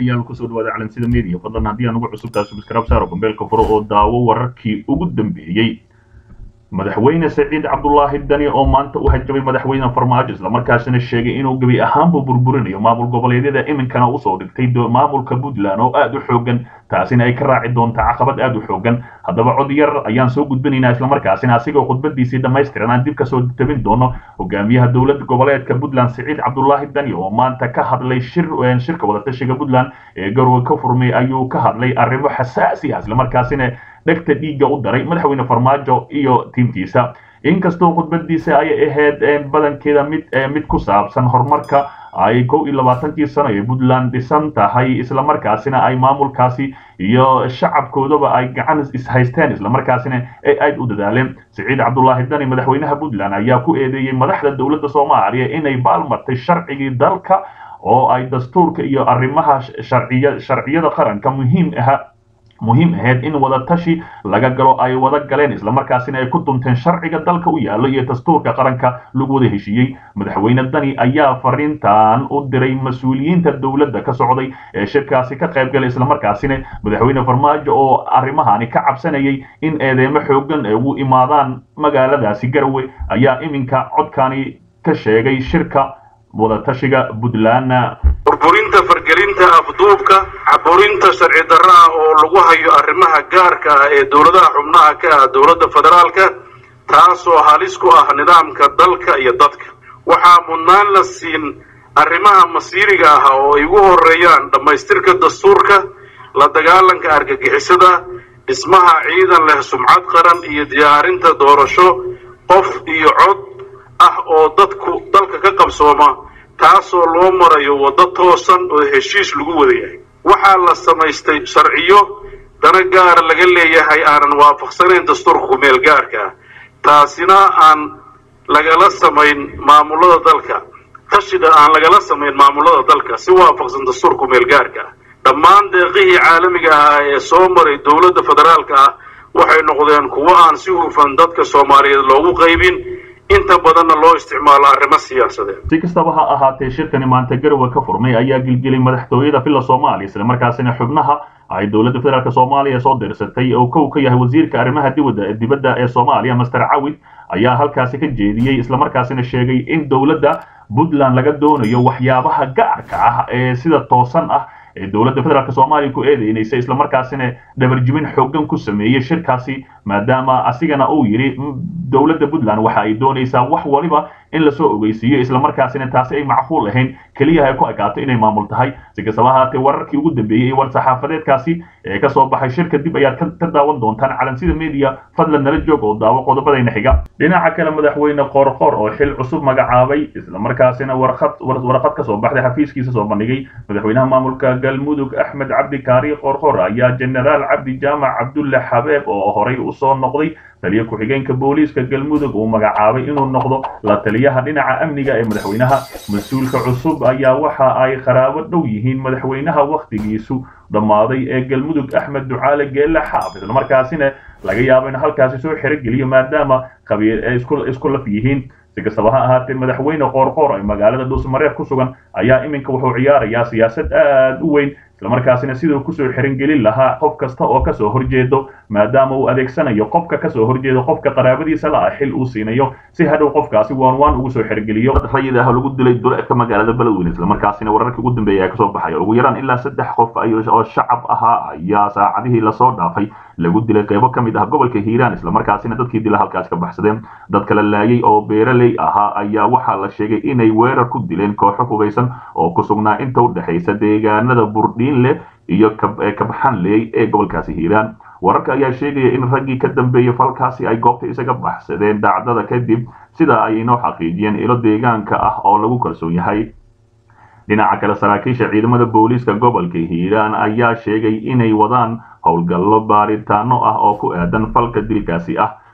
daawadayaal kusoo dhawaada calansida media fadlan haddii aan ugu cusubtahay subscribe saaro gambeelka furo oo daawo wararkii ugu dambeeyey madaxweyne saciid cabdulaahi dani oo maanta u hajabay madaxweyne farmaajo islamarkaasina sheegay inuu gebi ahaanba burburinayo maamul goboleedyada iminkana usoo dhigtay maamulka puntland oo aada u xoogan taasina ay ka raaci doontaa caqabad aada u xoogan haddaba cod yar ayaan soo gudbinaynaa islamarkaasina asigoo khudbadiisii dhammaystiran aan dib kasoo tabin doono hogaamiyaha dowlad goboleedka puntland saciid cabdulaahi dani oo maanta ka hadlay shir shirka wadatashiga puntland ee garowe ka furmay ayuu ka hadlay arrimo xasaasi ah islamarkaasina dhegta dhiigga u daray madaxweyne farmaajo iyo tiimkiisa inkastoo khudbadiisa ay ahayd badankeeda mid mid ku saabsan horumarka ay kow iyo labaatankii sano ee puntland dhisan tahay islamarkaasina ay maamulkaasi iyo shacabkoodaba ay gacan ishaysteen islamarkaasina ay aad u dadaaleen saciid cabdulaahi dani madaxweynaha puntland ayaa ku eedeeyey madaxda dowladda soomaaliya inay baalmartay sharcigii dalka oo ay dastuurka iyo arrimaha sharciya sharciyada qaranka muhiim aha muhiim ahayd in wadatashi laga galo ay wada galeen islamarkaasina ay ku dunteen sharciga dalka u yaallo iyo dastuurka qaranka lagu wada heshiiyey madaxweyne dani ayaa fariintan u diray mas-uuliyiinta dowladda ka socday ee shirkaasi ka qayb galay islamarkaasina madaxweyne farmaajo oo arrimahani ka cabsanayay in eedeemo xoogan ay ugu imaadaan magaaladaasi garowe ayaa iminka codkani ka sheegay shirka wadatashiga puntland burburinta fargelinta afduubka caburinta sharci darra ah oo lagu hayo arrimaha gaarka ah ee dowladaha xubnaha ka ah dowladda federaalka taasoo halis ku ah nidaamka dalka iyo dadka waxaa mudnaan la siin arrimaha masiiriga ah oo ay ugu horeeyaan dhammaystirka dastuurka la dagaalanka argagixisada dhismaha ciidan leh sumcad qaran iyo diyaarinta doorasho qof iyo cod ah oo dadku dalka ka qabsooma taasoo loo marayo waddo toosan oo heshiis lagu wada yahay waxaa la samaystay sharciyo dana gaara laga leeyahay aanan waafaqsanayn dastuurka kumeel gaarka ah taasina aan lagala samayn maamulada dalka tashida aan lagala samayn maamulada dalka si waafaqsan dastuurka kumeel gaarka ah dhammaan deeqihii caalamiga ahaa ee soo maray dowladda federaalka ah waxay noqdeen kuwo aan si hufan dadka soomaaliyeed loogu qaybin inta badanna loo isticmaalo arrimo siyaasadeed si kastaba ha ahaatee shirkani maanta garowe ka furmay ayaa gilgelay madaxtooyada villa soomaaliya islamarkaasina xubnaha ay dowladda federaalk soomaaliya soo dirsatay oo kow ka yahay wasiirka arrimaha dibadda dibadda ee soomaaliya master cawid ayaa halkaasi ka jeediyey islamarkaasina sheegay in dowladda puntland laga doonayo waxyaabaha gaarka ah ee sida toosan ah ee dowladda federaalk soomaaliya ku eedeynaysa islamarkaasina dhabarjibin xoogan ku sameeyey shirkaasi maadaama asigana uu yidhi dowladda puntland waxa ay doonaysaa wax waliba in lasoo ogeysiiyo islamarkaasina taasi ay macquul ahayn keliya ay ku ekaato inay maamul tahay si kastaba ahaatee wararkii ugu dambeeyey ee war saxaafadeedkaasi ee ka soo baxay shirka dib ayaad ka daawan doontaan calansida media fadlan nala joog oo daawo qodobadayna xiga dhinaca kale madaxweyne qoorqoor oo xil cusub magacaabay islamarkaasina warqad warqad ka soo baxday xafiiskiisa soo bandhigay madaxweynaha maamulka galmudug axmed cabdi kaari qoorqoor ayaa jenaraal cabdi jaamac cabdulle xabeeb oo horay usoo noqday taliya ku-xigeenka booliiska galmudug uu magacaabay inuu noqdo la taliyaha dhinaca amniga ee madaxweynaha mas-uulka cusub ayaa waxa ay qaraabo dhow yihiin madaxweynaha wakhtigiisu dhammaaday ee galmudug axmed ducaale geelle xaaf islamarkaasina laga yaabo in halkaasi soo xerogeliyo maadaama qabiil ay isku laf yihiin si kastaba ha ahaatee madaxweyne qoorqoor ay magaalada dhuusmareeb ku sugan ayaa iminka wuxuu ciyaarayaa siyaasad aad u weyn islamarkaasina siduu kusoo xiringelin lahaa qof kasta oo kasoo horjeedo maadaama uu adeegsanayo qofka kasoo horjeedo qofka qaraabadiisa la ah xil uu siinayo si hadhow qofkaasi waan waan ugu soo xirgeliyo rayid ah lagu dilay duleedka magaalada beledweyne islamarkaasina wararkii ugu dambeeya kasoo baxaya ugu yaraan ilaa saddex qof oo shacab ahaa ayaa saacadihii lasoo dhaafay lagu dilay qaybo ka mid ah gobolka hiiraan islamarkaasina dadkii dila halkaas ka baxsadeen dadka la laayay oo beeraley ahaa ayaa waxaa la sheegay inay weerar ku dileen kooxo hugaysan oo ku sugnaa inta u dhexaysa deegaanada burdhiinle iyo kabxanley ee gobolkaasi hiiraan wararka ayaa sheegaya in raggii ka dambeeyey falkaasi ay goobta isaga baxsadeen dhacdada kadib sida ay inoo xaqiijiyeen ilo deegaanka ah oo lagu kalsoon yahay dhinaca kale saraakiisha ciidamada booliiska gobolka hiiraan ayaa sheegay inay wadaan howlgallo baaritaano ah oo ku aadan falka dilkaasi ah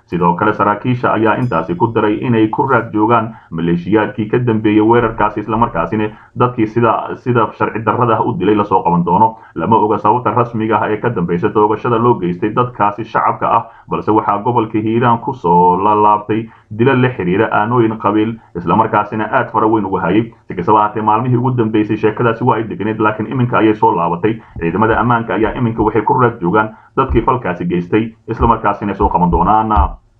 sidoo kale saraakiisha ayaa intaasi ku daray inay ku raad joogaan maleeshiyaadkii ka dambeeyey weerarkaasi islamarkaasina dadkii sida sida sharci darrada u dilay lasoo qaban doono lama oga sababta rasmiga ah ee ka dambaysa toogashada loo geystay dadkaasi shacabka ah balse waxaa gobolka hiiraan kusoo lalaabtay dila la xiriira aanooyin qabiil islamarkaasina aad fara weyn uga hayay si kastaba ahaatee maalmihii ugu dambeysay sheekadaasi waa ay degneed laakiin iminka ayay soo laabatay ciidamada ammaanka ayaa iminka waxay ku raad joogaan dadkii falkaasi geystay islamarkaasina soo qaban doonaan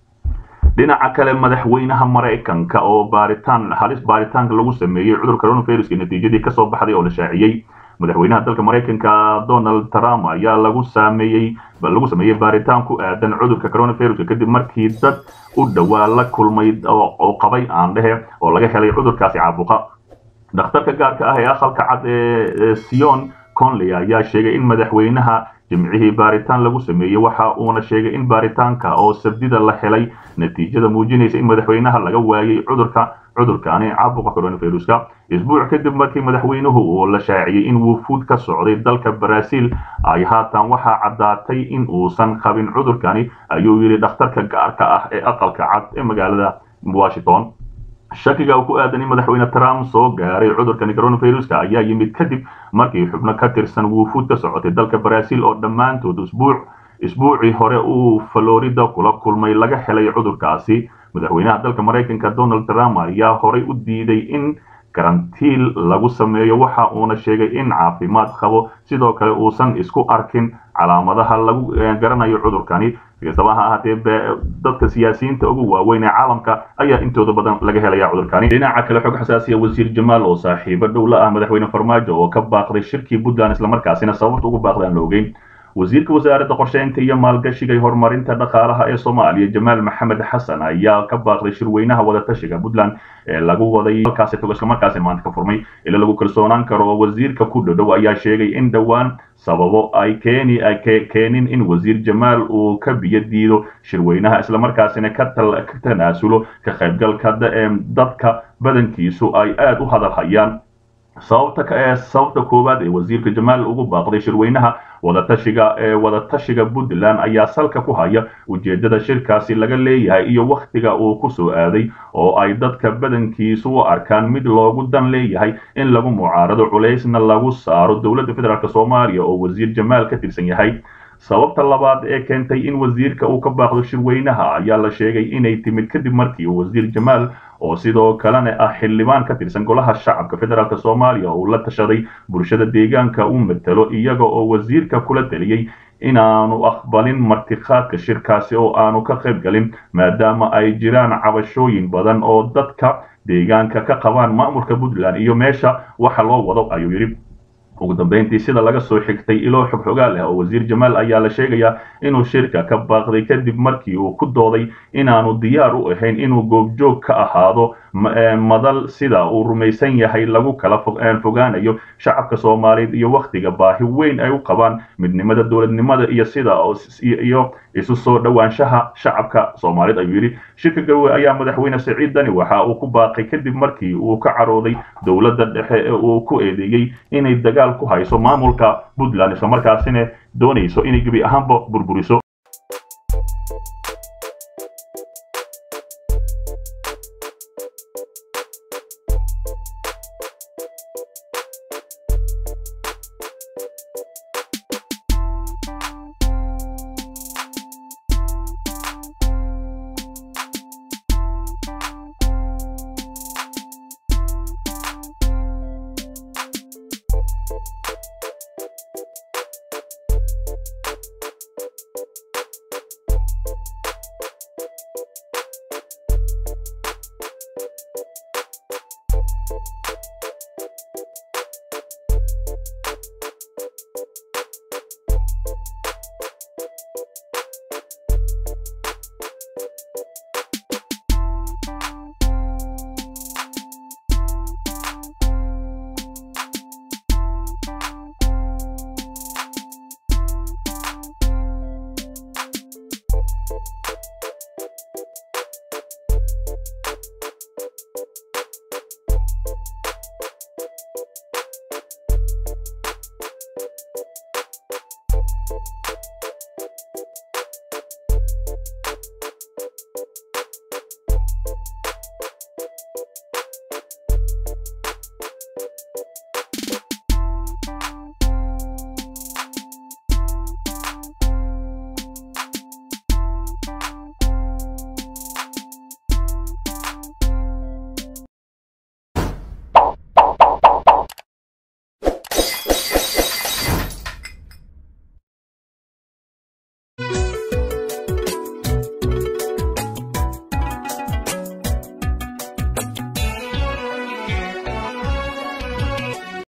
dhinaca kale madaxweynaha maraykanka oo baaritaan halis baaritaanka lagu sameeyey cudurka coronaviruska natiijadii kasoo baxday oo la shaaciyey madaxweynaha dalka maraykanka donald trump ayaa lagu sameeyey lagu sameeyey baaritaan ku aadan cudurka coronaviruska kadib markii dad u dhowaa la kulmay oo qabay aan dhehe oo laga helay cudurkaasi caabuqa dhakhtarka gaarka ah ee aqalka cad ee sion conley ayaa sheegay in madaxweynaha jimcihii baaritaan lagu sameeyey waxa uuna sheegay in baaritaanka oo sabdida la helay natiijada muujinaysa in madaxweynaha laga waayay cudurka cudurkaani caabuqa coronaviruska isbuuc kadib markii madaxweynuhu uu la shaaciyey in wufuud ka socday dalka baraaziil ay haatan waxaa caddaatay in uusan qabin cudurkani ayuu yidhi dhakhtarka gaarka ah ee aqalka cad ee magaalada washington shakiga uu ku aadan in madaxweyne trump soo gaaray cudurkani coronaviruska ayaa yimid kadib markii xubno ka tirsan wufuud ka socotay dalka baraaziil oo dhammaantood isbuuc isbuucii hore uu florida kula kulmay laga helay cudurkaasi madaxweynaha dalka maraykanka donald trump ayaa horay u diiday in karantiil lagu sameeyo waxa uuna sheegay in caafimaad qabo sidoo kale uusan isku arkin calaamadaha lagu garanayo cudurkani kastaba ha ahaatee dadka siyaasiyiinta ugu waaweyn ee caalamka ayaa intooda badan laga helaya cudurkani dhinaca kale xog xasaasiya wasiir jamaal oo saaxiibo dhow la ah madaxweyne farmaajo oo ka baaqday shirkii puntland islamarkaasina sababta ugu baaqday aan la ogeyn wasiirka wasaaradda qorsheynta iyo maalgashiga iyo horumarinta dhaqaalaha ee soomaaliya jamaal maxamed xasan ayaa ka baaqday shirweynaha wadatashiga puntland ee lagu waday halkaasi togo islamarkaasi maanta ka furmay ila lagu kalsoonaan karo oo wasiirka ku dhodhow ayaa sheegay in dhowaan sababo ay keeni ay keenin in wasiir jamaal uu ka biyo diido shirweynaha islamarkaasina ka tanaasulo ka qaybgalka dadka badankiisu ay aad u hadal hayaan sababta sababta koowaad ee wasiirka jamaal ugu baaqday shirweynaha wadatashiga ee wadatashiga puntland ayaa salka ku haya ujeedada shirkaasi laga leeyahay iyo wakhtiga uu ku soo aaday oo ay dadka badankiisu u arkaan mid loogu dan leeyahay in lagu mucaarado culaysna lagu saaro dowladda federaalk soomaaliya oo wasiir jamaal ka tirsan yahay sababta labaad ee keentay in wasiirka uu ka baaqdo shirweynaha ayaa la sheegay inay timid kadib markii uu wasiir jamaal oo sidoo kalena ah xildhibaan ka tirsan golaha shacabka federaalk soomaaliya uu la tashaday bulshada deegaanka u matalo iyaga oo wasiirka kula taliyey inaanu aqbalin martiqaadka shirkaasi oo aanu ka qayb galin maadaama ay jiraan cabashooyin badan oo dadka deegaanka ka qabaan maamulka puntland iyo meesha waxa loo wado ayuu yidhi ugu dambeyntii sida laga soo xigtay iloo xog xogaa leh oo wasiir jamaal ayaa la sheegayaa inuu shirka ka baaqday kadib markii uu ku dooday inaanu diyaar u ahayn inuu goobjoog ka ahaado madal sida uu rumaysan yahay lagu kala fogaanayo shacabka soomaaliyeed iyo wakhtiga baahi weyn ay u qabaan midnimada dowladnimada iyo sida iyo isu soo dhowaanshaha shacabka soomaaliyeed ayuu yidhi shirka garowe ayaa madaxweyne siciid dani waxa uu ku baaqay kadib markii uu ka carooday dowladda dhexe ee uu ku eedeeyey inay dagaal ku hayso maamulka puntland islamarkaasina doonayso inay gebi ahaanba burburiso